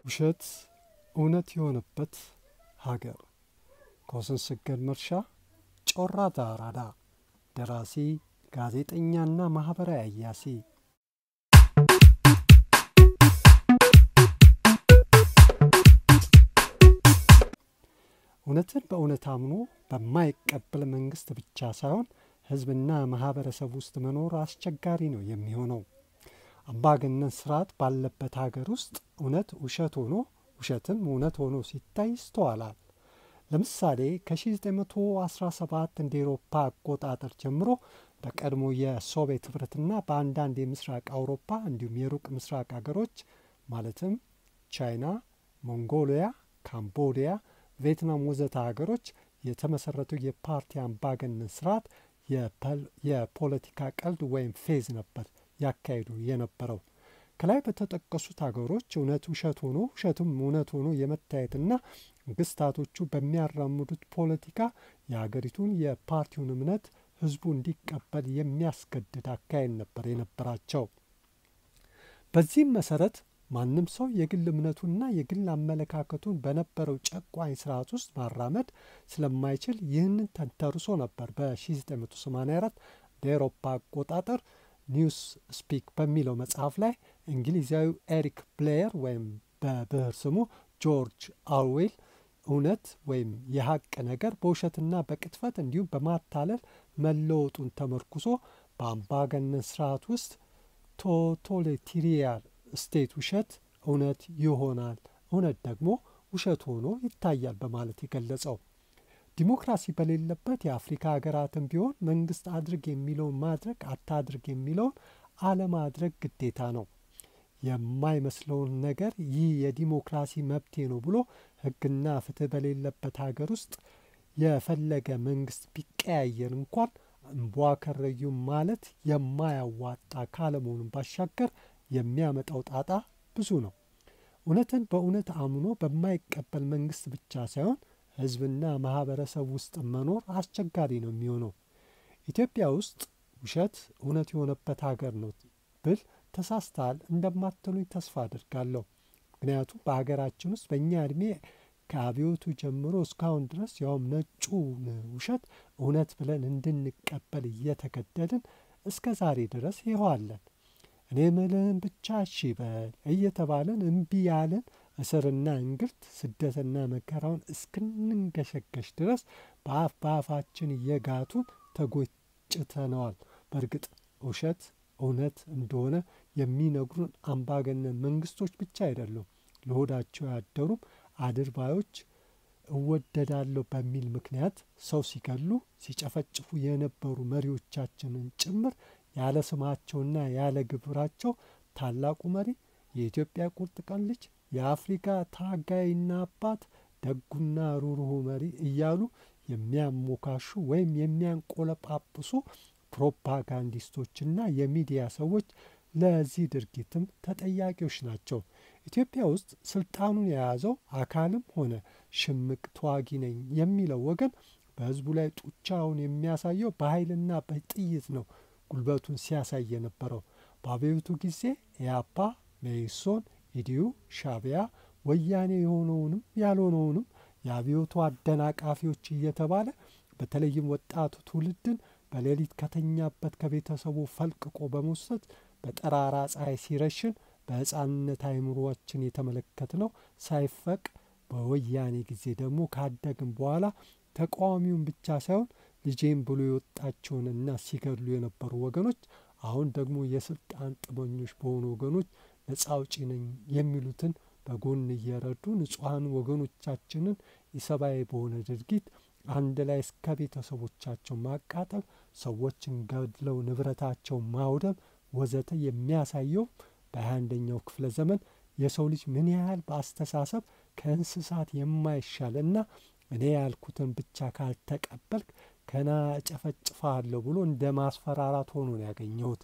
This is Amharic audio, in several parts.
ውሸት እውነት የሆነበት ሀገር ከወሰን ሰገድ መርሻ ጮራ ዛራዳ ደራሲ ጋዜጠኛና ማህበራዊ አያሲ እውነትን በእውነት አምኖ በማይቀበል መንግስት ብቻ ሳይሆን ህዝብና ማህበረሰብ ውስጥ መኖር አስቸጋሪ ነው የሚሆነው። አምባገነን ስርዓት ባለበት ሀገር ውስጥ እውነት ውሸት ሆኖ ውሸትም እውነት ሆኖ ሲታይ ይስተዋላል። ለምሳሌ ከ1917 እንደ ኤሮፓ አቆጣጠር ጀምሮ በቀድሞ የሶቪየት ህብረትና በአንዳንድ የምስራቅ አውሮፓ እንዲሁም የሩቅ ምስራቅ ሀገሮች ማለትም ቻይና፣ ሞንጎሊያ፣ ካምቦዲያ፣ ቪየትናም ወዘተ ሀገሮች የተመሰረተው የፓርቲ አምባገነን ስርዓት የፖለቲካ ቀልድ ወይም ፌዝ ነበር ያካሄዱ የነበረው። ከላይ በተጠቀሱት ሀገሮች እውነት ውሸት ሆኖ ውሸትም እውነት ሆኖ የመታየትና መንግስታቶቹ በሚያራምዱት ፖለቲካ የሀገሪቱን የፓርቲውን እምነት ህዝቡ እንዲቀበል የሚያስገድድ አካሄድ ነበር የነበራቸው። በዚህም መሰረት ማንም ሰው የግል እምነቱና የግል አመለካከቱን በነበረው ጨቋኝ ስርዓት ውስጥ ማራመድ ስለማይችል ይህንን ተንተርሶ ነበር በ1984 ለአውሮፓ አቆጣጠር ኒውስ ስፒክ በሚለው መጽሐፍ ላይ እንግሊዛዊው ኤሪክ ብሌየር ወይም በብዕር ስሙ ጆርጅ አርዌል እውነት ወይም የሀቅ ነገር በውሸትና በቅጥፈት እንዲሁም በማታለል መለወጡን ተመርኩሶ በአምባገነን ስርዓት ውስጥ ቶቶሊታሪያን ስቴት ውሸት እውነት ይሆናል፣ እውነት ደግሞ ውሸት ሆኖ ይታያል በማለት የገለጸው ዲሞክራሲ በሌለበት የአፍሪካ ሀገራትም ቢሆን መንግስት አድርግ የሚለውን ማድረግ አታድርግ የሚለውን አለማድረግ ግዴታ ነው። የማይመስለውን ነገር ይህ የዲሞክራሲ መብቴ ነው ብሎ ህግና ፍትህ በሌለበት ሀገር ውስጥ የፈለገ መንግስት ቢቀያየር እንኳን እምቧከረዩም ማለት የማያዋጣ ካለመሆኑን ባሻገር የሚያመጣው ጣጣ ብዙ ነው። እውነትን በእውነት አምኖ በማይቀበል መንግስት ብቻ ሳይሆን ህዝብና ማህበረሰብ ውስጥ መኖር አስቸጋሪ ነው የሚሆነው። ኢትዮጵያ ውስጥ ውሸት እውነት የሆነበት ሀገር ነው ብል ተሳስተሃል እንደማትሉኝ ተስፋ አድርጋለሁ። ምክንያቱም በሀገራችን ውስጥ በእኛ እድሜ ከአብዮቱ ጀምሮ እስካሁን ድረስ ያውም ነጩን ውሸት እውነት ብለን እንድንቀበል እየተገደድን እስከ ዛሬ ድረስ ይኸዋለን። እኔ ምልህን ብቻ እሺ በል እየተባለን እምቢ ያለን እስርና እንግልት ስደትና መከራውን እስክንንገሸገሽ ድረስ በአፍ በአፋችን እየጋቱን ተጎጭተነዋል። በእርግጥ ውሸት እውነት እንደሆነ የሚነግሩን አምባገነን መንግስቶች ብቻ አይደሉም። ለሆዳቸው ያደሩም አድርባዮች እወደዳለሁ በሚል ምክንያት ሰው ሲገሉ ሲጨፈጭፉ የነበሩ መሪዎቻችንን ጭምር ያለ ስማቸውና ያለ ግብራቸው ታላቁ መሪ የኢትዮጵያ ቁርጥ ቀን ልጅ የአፍሪካ ታጋይና አባት ደጉና ሩሩሁ መሪ እያሉ የሚያሞካሹ ወይም የሚያንቆለጳጵሱ ፕሮፓጋንዲስቶችና የሚዲያ ሰዎች ለዚህ ድርጊትም ተጠያቂዎች ናቸው። ኢትዮጵያ ውስጥ ስልጣኑን የያዘው አካልም ሆነ ሽምቅ ተዋጊ ነኝ የሚለው ወገን በህዝቡ ላይ ጡቻውን የሚያሳየው በኃይልና በጥይት ነው ጉልበቱን ሲያሳይ የነበረው። በአብዮቱ ጊዜ ኢያፓ፣ መኢሶን፣ ኢዲዩ፣ ሻቢያ፣ ወያኔ የሆነውንም ያልሆነውንም የአብዮቱ አደናቃፊዎች እየተባለ በተለይም ወጣቱ ትውልድን በሌሊት ከተኛበት ከቤተሰቡ ፈልቅቆ በመውሰድ በጠራራ ፀሐይ ሲረሽን በህፃንነት አይምሮችን የተመለከትነው ሳይፈቅ በወያኔ ጊዜ ደግሞ ካደግን በኋላ ተቃዋሚውን ብቻ ሳይሆን ልጄም ብሎ የወጣቸውንና ሲገድሉ የነበሩ ወገኖች አሁን ደግሞ የስልጣን ጥመኞች በሆኑ ወገኖች ነጻ አውጪ ነኝ የሚሉትን በጎን እየረዱ ንጹሐን ወገኖቻችንን ኢሰብአዊ በሆነ ድርጊት አንድ ላይ እስከ ቤተሰቦቻቸው ማቃጠል፣ ሰዎችን ገድለው ንብረታቸው ማውደም ወዘተ የሚያሳየው በሃያ አንደኛው ክፍለ ዘመን የሰው ልጅ ምን ያህል በአስተሳሰብ ከእንስሳት የማይሻል እና እኔ ያልኩትን ብቻ ካልተቀበልክ ከና እጨፈጭፋለሁ ብሎ እንደ ማስፈራራት ሆኖ ነው ያገኘሁት።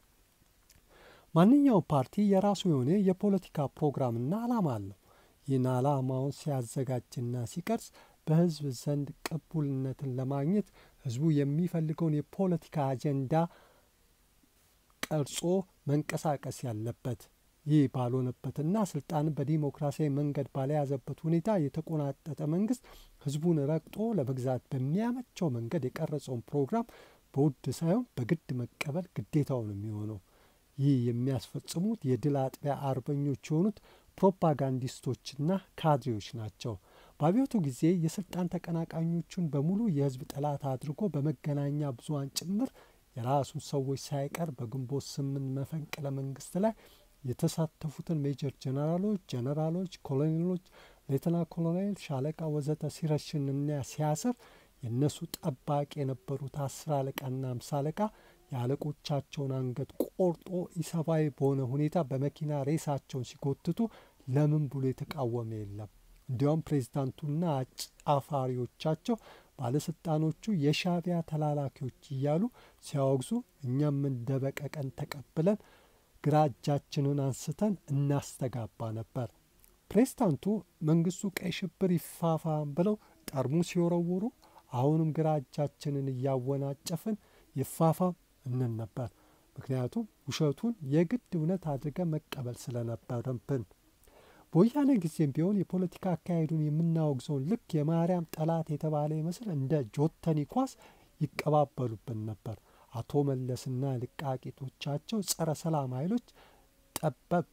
ማንኛውም ፓርቲ የራሱ የሆነ የፖለቲካ ፕሮግራምና ዓላማ አለው። ይህን ዓላማውን ሲያዘጋጅና ሲቀርጽ በህዝብ ዘንድ ቅቡልነትን ለማግኘት ህዝቡ የሚፈልገውን የፖለቲካ አጀንዳ ቀርጾ መንቀሳቀስ ያለበት ይህ ባልሆነበትና ስልጣንን በዲሞክራሲያዊ መንገድ ባልያዘበት ሁኔታ የተቆናጠጠ መንግስት ህዝቡን ረግጦ ለመግዛት በሚያመቸው መንገድ የቀረጸውን ፕሮግራም በውድ ሳይሆን በግድ መቀበል ግዴታው ነው የሚሆነው። ይህ የሚያስፈጽሙት የድል አጥቢያ አርበኞች የሆኑት ፕሮፓጋንዲስቶችና ካድሬዎች ናቸው። በአብዮቱ ጊዜ የስልጣን ተቀናቃኞቹን በሙሉ የህዝብ ጠላት አድርጎ በመገናኛ ብዙኃን ጭምር የራሱን ሰዎች ሳይቀር በግንቦት ስምንት መፈንቅለ መንግስት ላይ የተሳተፉትን ሜጀር ጀነራሎች፣ ጀነራሎች፣ ኮሎኔሎች፣ ሌተና ኮሎኔል፣ ሻለቃ ወዘተ ሲረሽንና ሲያስር የእነሱ ጠባቂ የነበሩት አስር አለቃና አምሳ አለቃ የአለቆቻቸውን አንገት ቆርጦ ኢሰብአዊ በሆነ ሁኔታ በመኪና ሬሳቸውን ሲጎትቱ ለምን ብሎ የተቃወመ የለም። እንዲያውም ፕሬዚዳንቱና አጫፋሪዎቻቸው ባለስልጣኖቹ የሻዕቢያ ተላላኪዎች እያሉ ሲያወግዙ እኛም እንደ በቀቀን ተቀብለን ግራ እጃችንን አንስተን እናስተጋባ ነበር። ፕሬዝዳንቱ መንግስቱ ቀይ ሽብር ይፋፋም ብለው ጠርሙስ ሲወረውሩ አሁንም ግራ እጃችንን እያወናጨፍን ይፋፋም እንል ነበር። ምክንያቱም ውሸቱን የግድ እውነት አድርገን መቀበል ስለነበረብን። በወያኔ ጊዜም ቢሆን የፖለቲካ አካሄዱን የምናወግዘውን ልክ የማርያም ጠላት የተባለ ይመስል እንደ ጆተኒ ኳስ ይቀባበሉብን ነበር። አቶ መለስና ልቃቂቶቻቸው ጸረ ሰላም ኃይሎች፣ ጠበብ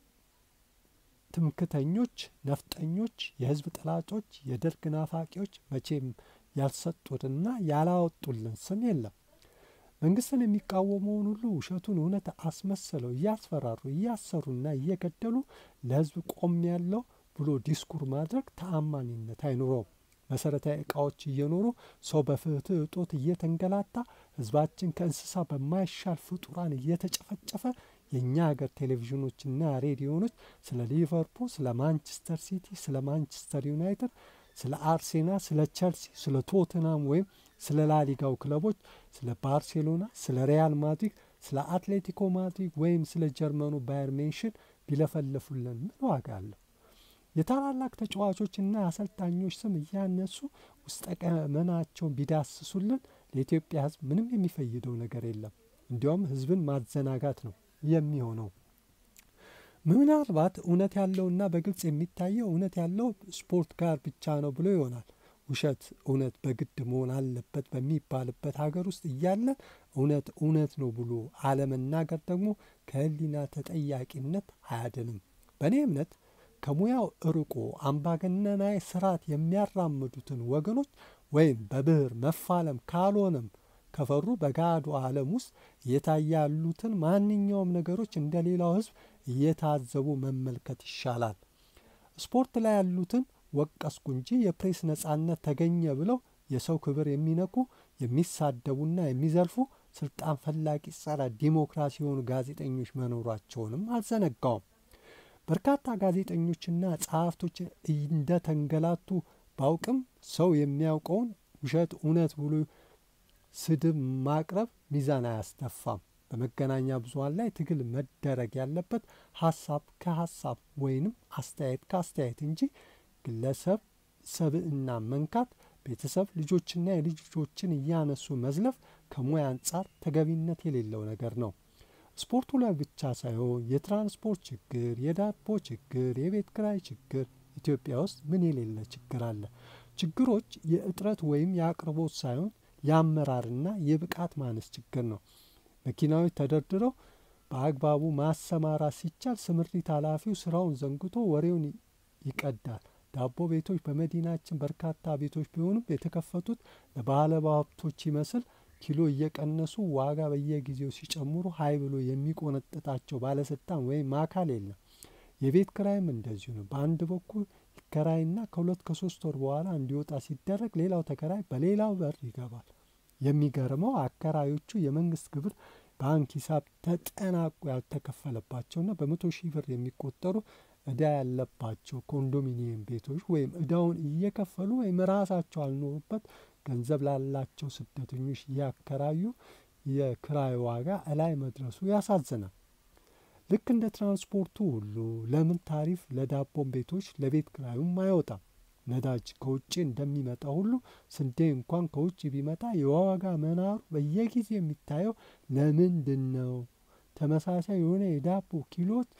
ትምክተኞች፣ ነፍጠኞች፣ የህዝብ ጠላጮች፣ የደርግ ናፋቂዎች መቼም ያልሰጡንና ያላወጡልን ስም የለም። መንግስትን የሚቃወመውን ሁሉ ውሸቱን እውነት አስመስለው እያስፈራሩ እያሰሩና እየገደሉ ለህዝብ ቆም ያለው ብሎ ዲስኩር ማድረግ ተአማኒነት አይኑረውም። መሰረታዊ እቃዎች እየኖሩ ሰው በፍትህ እጦት እየተንገላታ ህዝባችን ከእንስሳ በማይሻል ፍጡራን እየተጨፈጨፈ የእኛ ሀገር ቴሌቪዥኖችና ሬዲዮኖች ስለ ሊቨርፑል፣ ስለ ማንቸስተር ሲቲ፣ ስለ ማንቸስተር ዩናይትድ፣ ስለ አርሴናል፣ ስለ ቸልሲ፣ ስለ ቶትናም ወይም ስለ ላሊጋው ክለቦች፣ ስለ ባርሴሎና፣ ስለ ሪያል ማድሪድ፣ ስለ አትሌቲኮ ማድሪድ ወይም ስለ ጀርመኑ ባየር ሜንሽን ቢለፈለፉልን ምን ዋጋ አለው? የታላላቅ ተጫዋቾችና አሰልጣኞች ስም እያነሱ ውስጠ ቀመናቸውን ቢዳስሱልን ለኢትዮጵያ ህዝብ ምንም የሚፈይደው ነገር የለም። እንዲያውም ህዝብን ማዘናጋት ነው የሚሆነው። ምናልባት እውነት ያለውና በግልጽ የሚታየው እውነት ያለው ስፖርት ጋር ብቻ ነው ብሎ ይሆናል። ውሸት እውነት በግድ መሆን አለበት በሚባልበት ሀገር ውስጥ እያለን እውነት እውነት ነው ብሎ አለመናገር ደግሞ ከህሊና ተጠያቂነት አያድንም። በእኔ እምነት ከሙያው እርቆ አምባገነናዊ ስርዓት የሚያራምዱትን ወገኖች ወይም በብሔር መፋለም ካልሆነም ከፈሩ በጋዱ ዓለም ውስጥ እየታየ ያሉትን ማንኛውም ነገሮች እንደ ሌላው ህዝብ እየታዘቡ መመልከት ይሻላል። ስፖርት ላይ ያሉትን ወቀስኩ እንጂ የፕሬስ ነጻነት ተገኘ ብለው የሰው ክብር የሚነኩ የሚሳደቡና የሚዘልፉ ስልጣን ፈላጊ ጸረ ዲሞክራሲ የሆኑ ጋዜጠኞች መኖራቸውንም አልዘነጋውም። በርካታ ጋዜጠኞችና ጸሐፍቶች እንደተንገላቱ ባውቅም ሰው የሚያውቀውን ውሸት እውነት ብሎ ስድብ ማቅረብ ሚዛን አያስደፋም። በመገናኛ ብዙኃን ላይ ትግል መደረግ ያለበት ሀሳብ ከሀሳብ ወይንም አስተያየት ከአስተያየት እንጂ ግለሰብ ሰብዕና መንካት፣ ቤተሰብ ልጆችና የልጅ ልጆችን እያነሱ መዝለፍ ከሙያ አንጻር ተገቢነት የሌለው ነገር ነው። ስፖርቱ ላይ ብቻ ሳይሆን የትራንስፖርት ችግር፣ የዳቦ ችግር፣ የቤት ክራይ ችግር ኢትዮጵያ ውስጥ ምን የሌለ ችግር አለ? ችግሮች የእጥረት ወይም የአቅርቦት ሳይሆን የአመራርና የብቃት ማነስ ችግር ነው። መኪናዎች ተደርድረው በአግባቡ ማሰማራት ሲቻል ስምሪት ኃላፊው ስራውን ዘንግቶ ወሬውን ይቀዳል። ዳቦ ቤቶች በመዲናችን በርካታ ቤቶች ቢሆኑም የተከፈቱት ለባለ ሀብቶች ይመስል ኪሎ እየቀነሱ ዋጋ በየጊዜው ሲጨምሩ ሀይ ብሎ የሚቆነጥጣቸው ባለስልጣን ወይም አካል የለም። የቤት ክራይም እንደዚሁ ነው። በአንድ በኩል ይከራይና ከሁለት ከሶስት ወር በኋላ እንዲወጣ ሲደረግ ሌላው ተከራይ በሌላው በር ይገባል። የሚገርመው አከራዮቹ የመንግስት ግብር ባንክ ሂሳብ ተጠናቆ ያልተከፈለባቸውና በመቶ ሺህ ብር የሚቆጠሩ እዳ ያለባቸው ኮንዶሚኒየም ቤቶች ወይም እዳውን እየከፈሉ ወይም ራሳቸው አልኖሩበት ገንዘብ ላላቸው ስደተኞች እያከራዩ የክራይ ዋጋ እላይ መድረሱ ያሳዝናል። ልክ እንደ ትራንስፖርቱ ሁሉ ለምን ታሪፍ ለዳቦን ቤቶች ለቤት ክራዩም አይወጣም? ነዳጅ ከውጭ እንደሚመጣ ሁሉ ስንዴ እንኳን ከውጭ ቢመጣ የዋጋ መናሩ በየጊዜው የሚታየው ለምንድን ነው? ተመሳሳይ የሆነ የዳቦ ኪሎት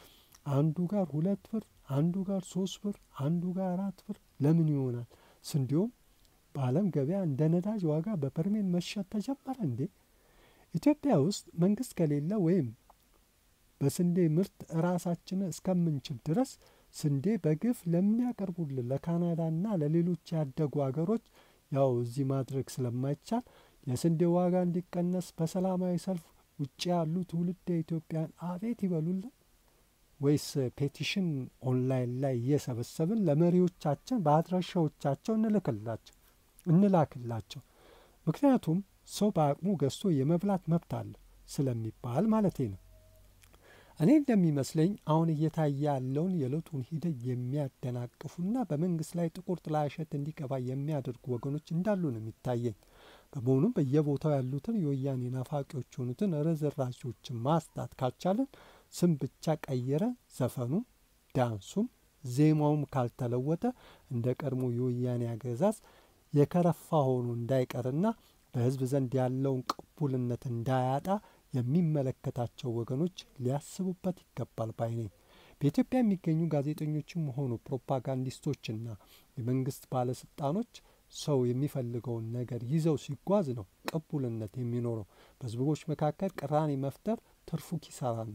አንዱ ጋር ሁለት ብር፣ አንዱ ጋር ሶስት ብር፣ አንዱ ጋር አራት ብር ለምን ይሆናል? ስንዴውም በዓለም ገበያ እንደ ነዳጅ ዋጋ በበርሜል መሸጥ ተጀመረ እንዴ? ኢትዮጵያ ውስጥ መንግስት ከሌለ ወይም በስንዴ ምርት ራሳችንን እስከምንችል ድረስ ስንዴ በግፍ ለሚያቀርቡልን ለካናዳና ለሌሎች ያደጉ ሀገሮች ያው እዚህ ማድረግ ስለማይቻል የስንዴ ዋጋ እንዲቀነስ በሰላማዊ ሰልፍ ውጭ ያሉ ትውልደ ኢትዮጵያን አቤት ይበሉልን ወይስ ፔቲሽን ኦንላይን ላይ እየሰበሰብን ለመሪዎቻችን በአድራሻዎቻቸው እንልክላቸው እንላክላቸው። ምክንያቱም ሰው በአቅሙ ገዝቶ የመብላት መብት አለ ስለሚባል ማለቴ ነው። እኔ እንደሚመስለኝ አሁን እየታየ ያለውን የለውጡን ሂደት የሚያደናቅፉና በመንግስት ላይ ጥቁር ጥላሸት እንዲቀባ የሚያደርጉ ወገኖች እንዳሉ ነው የሚታየኝ። በመሆኑም በየቦታው ያሉትን የወያኔ ናፋቂዎች የሆኑትን ርዝራዦችን ማስጣት ካልቻለን ስም ብቻ ቀየረ ዘፈኑም ዳንሱም ዜማውም ካልተለወጠ እንደ ቀድሞ የወያኔ አገዛዝ የከረፋ ሆኖ እንዳይቀርና በህዝብ ዘንድ ያለውን ቅቡልነት እንዳያጣ የሚመለከታቸው ወገኖች ሊያስቡበት ይገባል ባይ ነኝ። በኢትዮጵያ የሚገኙ ጋዜጠኞችም ሆኑ ፕሮፓጋንዲስቶችና የመንግስት ባለስልጣኖች ሰው የሚፈልገውን ነገር ይዘው ሲጓዝ ነው ቅቡልነት የሚኖረው። በህዝቦች መካከል ቅራኔ መፍጠር ትርፉ ኪሳራ ነው።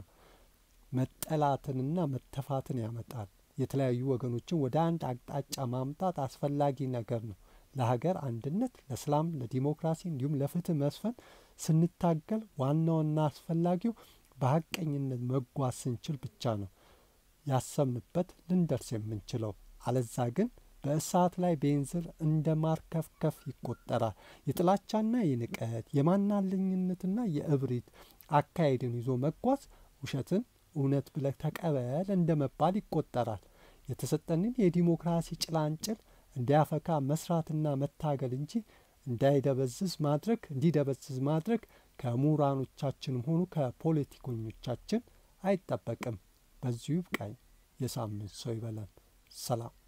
መጠላትንና መተፋትን ያመጣል። የተለያዩ ወገኖችን ወደ አንድ አቅጣጫ ማምጣት አስፈላጊ ነገር ነው። ለሀገር አንድነት፣ ለሰላም፣ ለዲሞክራሲ እንዲሁም ለፍትህ መስፈን ስንታገል ዋናውና አስፈላጊው በሀቀኝነት መጓዝ ስንችል ብቻ ነው ያሰብንበት ልንደርስ የምንችለው። አለዛ ግን በእሳት ላይ ቤንዝል እንደ ማርከፍከፍ ይቆጠራል። የጥላቻና የንቀት የማናለኝነትና የእብሪት አካሄድን ይዞ መጓዝ ውሸትን እውነት ብለህ ተቀበል እንደ መባል ይቆጠራል። የተሰጠንን የዲሞክራሲ ጭላንጭል እንዲያፈካ መስራትና መታገል እንጂ እንዳይደበዝዝ ማድረግ እንዲደበዝዝ ማድረግ ከምሁራኖቻችንም ሆኑ ከፖለቲከኞቻችን አይጠበቅም። በዚሁ ይብቃኝ። የሳምንት ሰው ይበለን። ሰላም